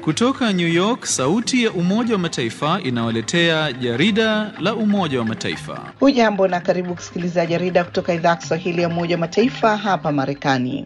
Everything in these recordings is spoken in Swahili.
Kutoka New York, sauti ya Umoja wa Mataifa inawaletea jarida la Umoja wa Mataifa. Hujambo na karibu kusikiliza jarida kutoka idhaa ya Kiswahili ya Umoja wa Mataifa hapa Marekani.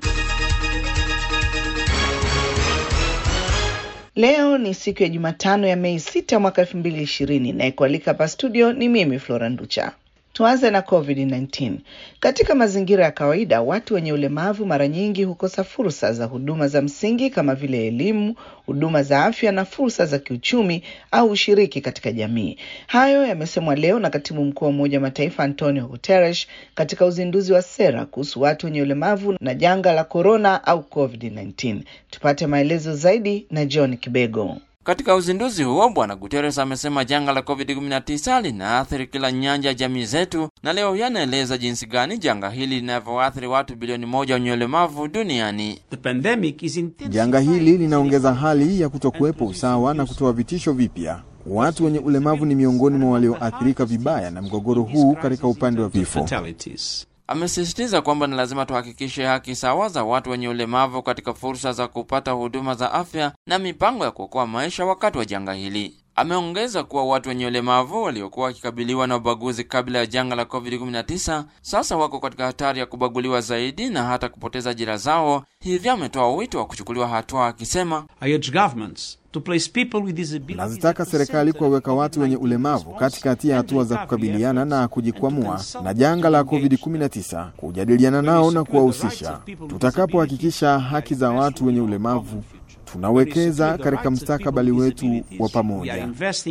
Leo ni siku ya Jumatano ya Mei 6 mwaka elfu mbili ishirini na kualika hapa studio ni mimi Flora Nducha. Tuanze na COVID-19. Katika mazingira ya kawaida, watu wenye ulemavu mara nyingi hukosa fursa za huduma za msingi kama vile elimu, huduma za afya na fursa za kiuchumi au ushiriki katika jamii. Hayo yamesemwa leo na katibu mkuu wa Umoja wa Mataifa Antonio Guterres katika uzinduzi wa sera kuhusu watu wenye ulemavu na janga la korona au COVID-19. Tupate maelezo zaidi na John Kibego. Katika uzinduzi huo Bwana Guterres amesema janga la COVID-19 linaathiri kila nyanja ya jamii zetu, na leo yanaeleza jinsi gani janga hili linavyoathiri watu bilioni moja wenye ulemavu duniani. Janga hili linaongeza hali ya kutokuwepo usawa na kutoa vitisho vipya. Watu wenye ulemavu ni miongoni mwa walioathirika vibaya na mgogoro huu katika upande wa vifo. Amesisitiza kwamba ni lazima tuhakikishe haki sawa za watu wenye ulemavu katika fursa za kupata huduma za afya na mipango ya kuokoa maisha wakati wa janga hili. Ameongeza kuwa watu wenye ulemavu waliokuwa wakikabiliwa na ubaguzi kabla ya janga la COVID-19 sasa wako katika hatari ya kubaguliwa zaidi na hata kupoteza ajira zao. Hivyo ametoa wito wa kuchukuliwa hatua, akisema Nazitaka serikali kuwaweka watu wenye ulemavu katikati ya hatua za kukabiliana na kujikwamua na janga la COVID-19, kujadiliana nao na kuwahusisha. Tutakapohakikisha haki za watu wenye ulemavu tunawekeza katika mustakabali wetu wa pamoja.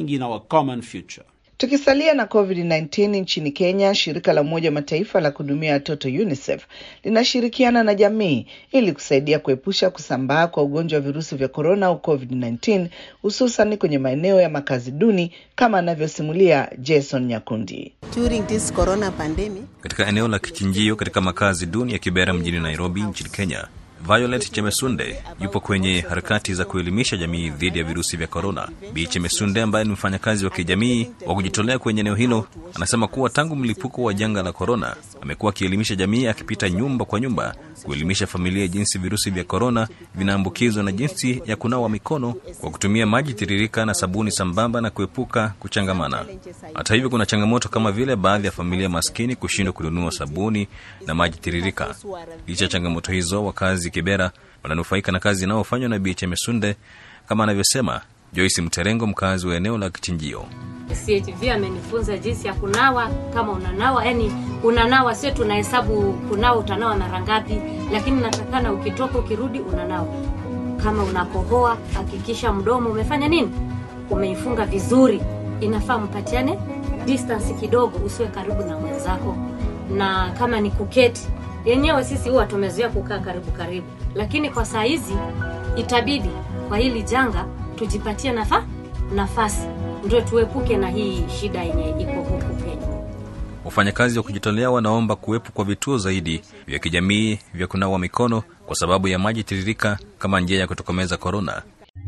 Tukisalia na COVID-19 nchini Kenya, shirika la Umoja wa Mataifa la kuhudumia watoto UNICEF linashirikiana na jamii ili kusaidia kuepusha kusambaa kwa ugonjwa wa virusi vya korona au COVID-19 hususan kwenye maeneo ya makazi duni kama anavyosimulia Jason Nyakundi. During this corona pandemic, katika eneo la kichinjio katika makazi duni ya Kibera mjini Nairobi nchini Kenya. Violet Chemesunde yupo kwenye harakati za kuelimisha jamii dhidi ya virusi vya korona. Bi Chemesunde ambaye ni mfanyakazi wa kijamii wa kujitolea kwenye eneo hilo anasema kuwa tangu mlipuko wa janga la korona amekuwa akielimisha jamii, akipita nyumba kwa nyumba kuelimisha familia jinsi virusi vya korona vinaambukizwa na jinsi ya kunawa mikono kwa kutumia maji tiririka na sabuni sambamba na kuepuka kuchangamana. Hata hivyo, kuna changamoto kama vile baadhi ya familia maskini kushindwa kununua sabuni na maji tiririka. Licha ya changamoto hizo, wakazi Kibera wananufaika na kazi inayofanywa na Bi Chemesunde kama anavyosema Joyce Mterengo, mkazi wa eneo la Kichinjio. CHV amenifunza jinsi ya kunawa. Kama unanawa, yani unanawa, sio tunahesabu kunawa, utanawa mara ngapi, lakini natakana ukitoka ukirudi unanawa. Kama unakohoa, hakikisha mdomo umefanya nini, umeifunga vizuri. Inafaa mpatiane distance kidogo, usiwe karibu na mwenzako, na kama ni kuketi yenyewe sisi huwa tumezoea kukaa karibu karibu, lakini kwa saa hizi itabidi kwa hili janga tujipatie nafa nafasi ndio tuepuke na hii shida yenye iko huku Kenya. Wafanyakazi wa kujitolea wanaomba kuwepo kwa vituo zaidi vya kijamii vya kunawa mikono kwa sababu ya maji tiririka kama njia ya kutokomeza korona.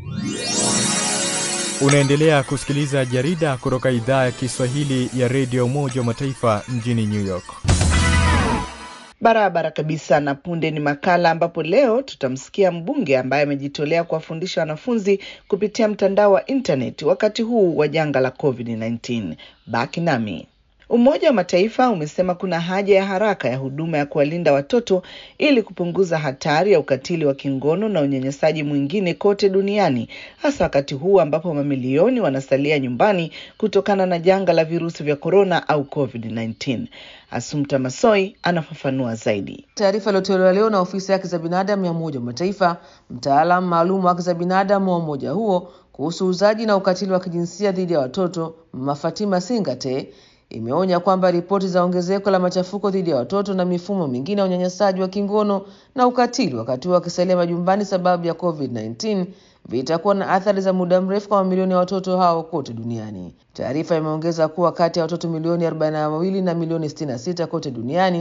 Unaendelea kusikiliza jarida kutoka idhaa ya Kiswahili ya redio Umoja wa Mataifa mjini New York. Barabara kabisa. Na punde ni makala ambapo leo tutamsikia mbunge ambaye amejitolea kuwafundisha wanafunzi kupitia mtandao wa intaneti wakati huu wa janga la COVID-19. Baki nami. Umoja wa Mataifa umesema kuna haja ya haraka ya huduma ya kuwalinda watoto ili kupunguza hatari ya ukatili wa kingono na unyanyasaji mwingine kote duniani, hasa wakati huu ambapo mamilioni wanasalia nyumbani kutokana na janga la virusi vya korona au COVID-19. Asumta Masoi anafafanua zaidi. Taarifa iliyotolewa leo na ofisi ya haki za binadamu ya Umoja wa Mataifa, mtaalamu maalum wa haki za binadamu wa umoja huo kuhusu uzaji na ukatili wa kijinsia dhidi ya watoto, Mama Fatima Singate imeonya kwamba ripoti za ongezeko la machafuko dhidi ya watoto na mifumo mingine ya unyanyasaji wa kingono na ukatili wakati huo wakisalia majumbani sababu ya COVID-19 vitakuwa na athari za muda mrefu kwa mamilioni ya watoto hao kote duniani. Taarifa imeongeza kuwa kati ya watoto milioni 42 na milioni 66 kote duniani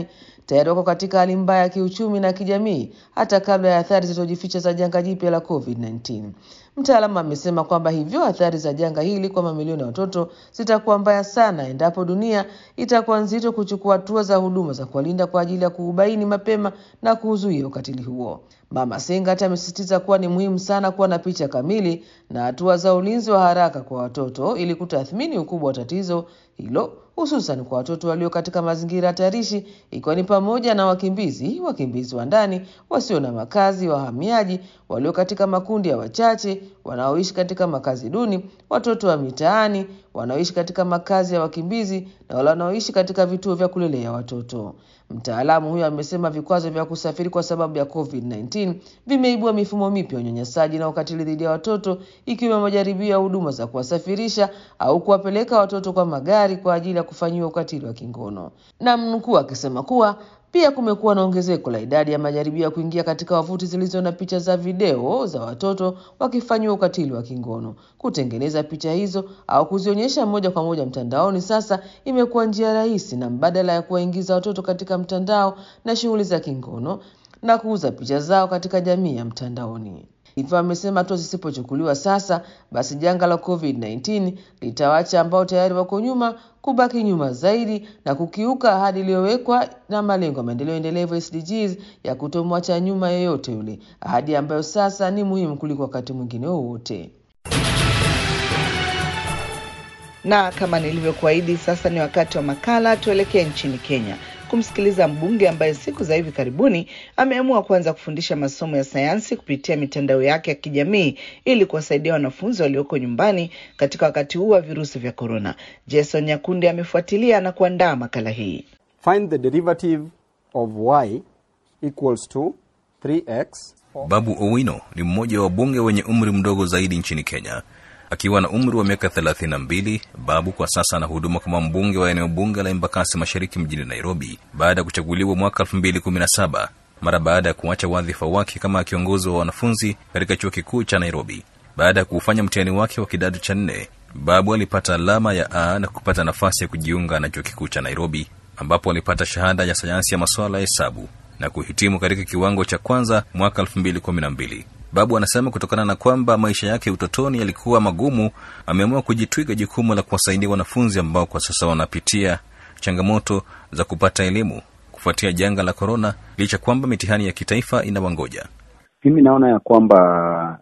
tayari wako katika hali mbaya ya kiuchumi na kijamii hata kabla ya athari zilizojificha za janga jipya la COVID-19. Mtaalamu amesema kwamba hivyo athari za janga hili kwa mamilioni ya watoto zitakuwa mbaya sana endapo dunia itakuwa nzito kuchukua hatua za huduma za kuwalinda kwa ajili ya kuubaini mapema na kuuzuia ukatili huo. Mama Sengat amesisitiza kuwa ni muhimu sana kuwa na picha kamili na hatua za ulinzi wa haraka kwa watoto ili kutathmini ukubwa wa tatizo hilo hususan kwa watoto walio katika mazingira hatarishi ikiwa ni pamoja na wakimbizi, wakimbizi wa ndani, wasio na makazi, wahamiaji, walio katika makundi ya wachache, wanaoishi katika makazi duni, watoto wa mitaani, wanaoishi katika makazi ya wakimbizi na wale wanaoishi katika vituo vya kulelea watoto. Mtaalamu huyo amesema vikwazo vya kusafiri kwa sababu ya COVID-19 vimeibua mifumo mipya ya unyanyasaji na ukatili dhidi ya watoto ikiwemo majaribio ya huduma za kuwasafirisha au kuwapeleka watoto kwa magari kwa ajili ya kufanyiwa ukatili wa kingono. Na mnukuu akisema kuwa pia kumekuwa na ongezeko la idadi ya majaribio ya kuingia katika wavuti zilizo na picha za video za watoto wakifanyiwa ukatili wa kingono. Kutengeneza picha hizo au kuzionyesha moja kwa moja mtandaoni sasa imekuwa njia rahisi na mbadala ya kuwaingiza watoto katika mtandao na shughuli za kingono na kuuza picha zao katika jamii ya mtandaoni. Hivyo amesema hatua zisipochukuliwa sasa, basi janga la COVID-19 litawaacha ambao tayari wako nyuma kubaki nyuma zaidi na kukiuka ahadi iliyowekwa na malengo ya maendeleo endelevu SDGs ya kutomwacha nyuma yeyote yule, ahadi ambayo sasa ni muhimu kuliko wakati mwingine wowote. Na kama nilivyokuahidi, sasa ni wakati wa makala. Tuelekee nchini Kenya kumsikiliza mbunge ambaye siku za hivi karibuni ameamua kuanza kufundisha masomo ya sayansi kupitia mitandao yake ya kijamii ili kuwasaidia wanafunzi walioko nyumbani katika wakati huu wa virusi vya korona. Jason Nyakundi amefuatilia na kuandaa makala hii. Find the derivative of y equals to 3x. Babu Owino ni mmoja wa wabunge wenye umri mdogo zaidi nchini Kenya. Akiwa na umri wa miaka 32, Babu kwa sasa anahuduma kama mbunge wa eneo bunge la Embakasi Mashariki mjini Nairobi baada ya kuchaguliwa mwaka 2017 mara baada ya kuacha wadhifa wake kama kiongozi wa wanafunzi katika chuo kikuu cha Nairobi. Baada ya kufanya mtihani wake wa kidato cha nne, Babu alipata alama ya A na kupata nafasi ya kujiunga na chuo kikuu cha Nairobi ambapo alipata shahada ya sayansi ya masuala ya hesabu na kuhitimu katika kiwango cha kwanza mwaka 2012. Babu anasema kutokana na kwamba maisha yake utotoni yalikuwa magumu, ameamua kujitwiga jukumu la kuwasaidia wanafunzi ambao kwa sasa wanapitia changamoto za kupata elimu kufuatia janga la korona, licha kwamba mitihani ya kitaifa inawangoja. Mimi naona ya kwamba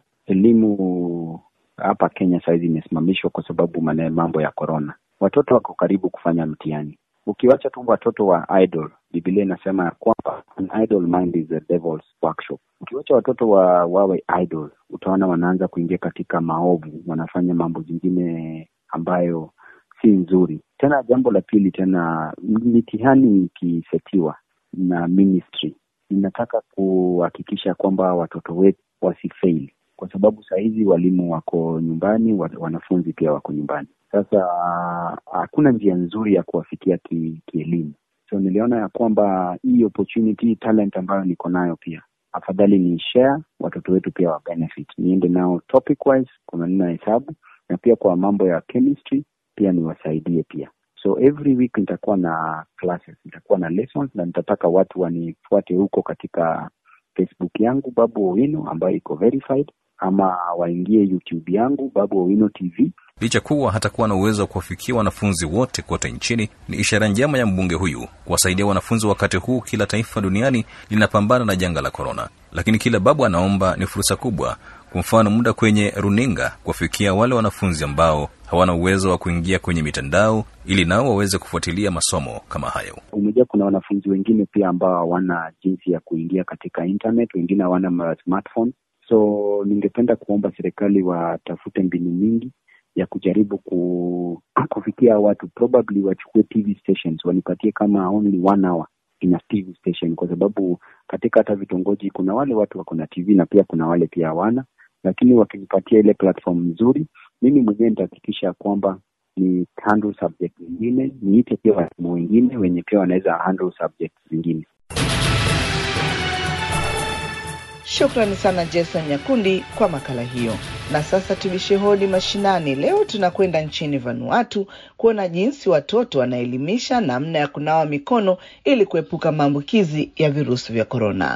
elimu hapa Kenya sahizi imesimamishwa kwa sababu mane mambo ya korona. Watoto wako karibu kufanya mtihani. Ukiwacha tu watoto wa idle, Biblia inasema ya kwamba an idle mind is a devil's workshop. Ukiwacha watoto wa wawe idle, utaona wanaanza kuingia katika maovu, wanafanya mambo zingine ambayo si nzuri. Tena jambo la pili, tena mitihani ikisetiwa na ministry inataka kuhakikisha kwamba watoto wetu wasifaili, kwa sababu saa hizi walimu wako nyumbani, wanafunzi pia wako nyumbani. Sasa hakuna njia nzuri ya kuwafikia kielimu ki so niliona ya kwamba hii opportunity talent ambayo niko nayo pia afadhali ni share watoto wetu pia wa benefit, niende nao topic wise, kuna nina hesabu na pia kwa mambo ya chemistry pia niwasaidie pia. So every week nitakuwa na classes, nitakuwa na lessons na nitataka watu wanifuate huko katika Facebook yangu Babu Owino ambayo iko verified, ama waingie YouTube yangu Babu Owino TV. Licha kuwa hatakuwa na uwezo wa kuwafikia wanafunzi wote kote nchini, ni ishara njema ya mbunge huyu kuwasaidia wanafunzi wakati huu kila taifa duniani linapambana na janga la korona. Lakini kila Babu anaomba ni fursa kubwa, kwa mfano muda kwenye runinga, kuwafikia wale wanafunzi ambao hawana uwezo wa kuingia kwenye mitandao ili nao waweze kufuatilia masomo kama hayo. Umejua kuna wanafunzi wengine pia ambao hawana jinsi ya kuingia katika internet, wengine hawana smartphone. So ningependa kuomba serikali watafute mbinu mingi ya kujaribu ku, kufikia watu, probably wachukue TV stations wanipatie kama only one hour ina TV station, kwa sababu katika hata vitongoji kuna wale watu wako na TV na pia kuna wale pia hawana, lakini wakinipatia ile platform nzuri, mimi mwenyewe nitahakikisha kwamba ni handle subject zingine, niite pia walimu wengine wenye pia wanaweza handle subject zingine. Shukrani sana Jason Nyakundi kwa makala hiyo. Na sasa tubishe hodi mashinani. Leo tunakwenda nchini Vanuatu kuona jinsi watoto wanaelimisha namna ya kunawa mikono ili kuepuka maambukizi ya virusi vya korona.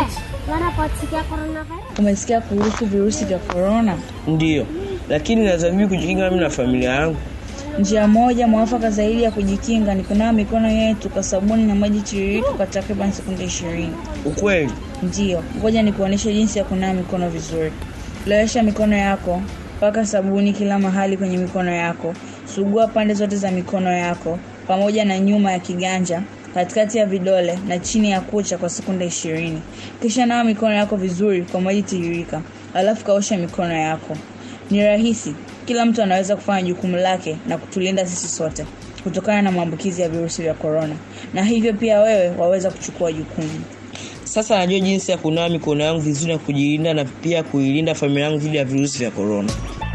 Umesikia kuhusu virusi vya korona? Ndiyo, lakini nazamii kujikinga mimi na familia yangu. Njia moja mwafaka zaidi ya kujikinga ni kunawa mikono yetu kwa sabuni na maji tiririka kwa takriban sekunde ishirini. Ukweli? Ndiyo, ngoja nikuonyeshe jinsi ya kunawa mikono vizuri. Lowesha mikono yako, paka sabuni kila mahali kwenye mikono yako, sugua pande zote za mikono yako pamoja na nyuma ya kiganja, katikati ya vidole na chini ya kucha kwa sekunde ishirini. Kisha nawa mikono yako vizuri kwa maji tiririka, alafu kaosha mikono yako. Ni rahisi, kila mtu anaweza kufanya jukumu lake na kutulinda sisi sote kutokana na maambukizi ya virusi vya korona, na hivyo pia wewe waweza kuchukua jukumu. Sasa najua jinsi ya kunawa mikono yangu vizuri na kujilinda na pia kuilinda familia yangu dhidi ya virusi vya korona.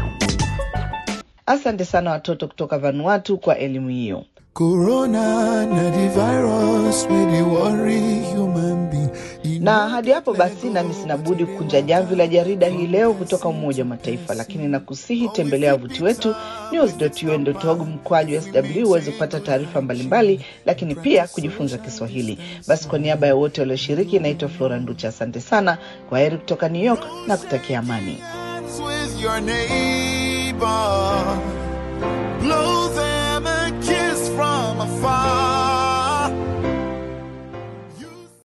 Asante sana watoto kutoka Vanuatu kwa elimu hiyo. Corona na the virus wey dey worry human being. Na hadi hapo basi, nami sina budi kukunja jamvi la jarida hii leo kutoka Umoja wa Mataifa, lakini nakusihi tembelea wavuti wetu news.un.org mkwaju sw uweze kupata taarifa mbalimbali, lakini pia kujifunza Kiswahili. Basi kwa niaba ya wote walioshiriki, naitwa Flora Nducha. Asante sana, kwa heri kutoka New York na kutakia amani. with your neighbor. Blow them